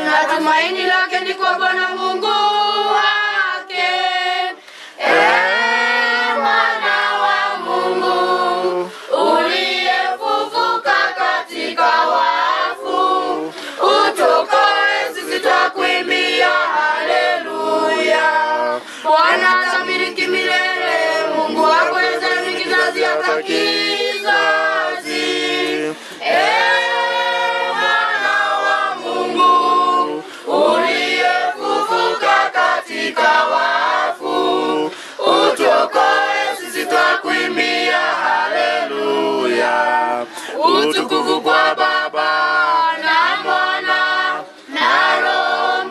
na tumaini lake ni kwa Bwana Mungu wake. Ee mwana wa Mungu uliyefufuka katika wafu, utokoe sisi twakuimbia haleluya. Bwana atamiliki milele, Mungu wako Israeli kizazi hata kizazi. Ee mwana wa Mungu uliyefufuka katika wafu, utuokoe sisi twakuimbia haleluya. Utukufu kwa Baba na Mwana na Roho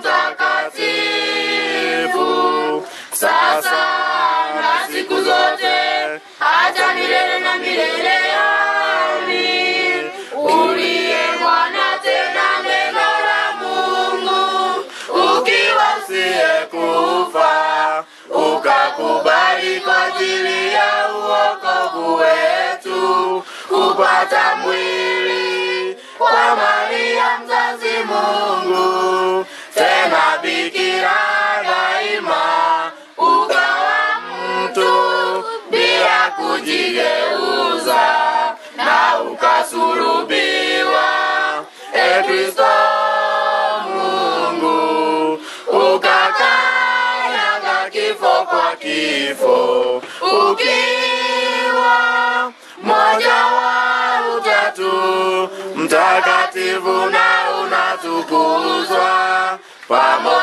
Mtakatifu, sasa na siku zote hata milele na milele. Amin. Uliye mwana tena neno la Mungu, ukiwa usiyekufa, ukakubali kwa ajili ya uokovu wetu, kupata mwili kwa Maria mzazi Mungu, tena bikira daima, ukawa mtu bila kujigeuza na ukasulubiwa. E Kristo Mungu, ukakanyaga kifo kwa kifo, ukiwa moja wa utatu mtakatifu na unatukuzwa pamoja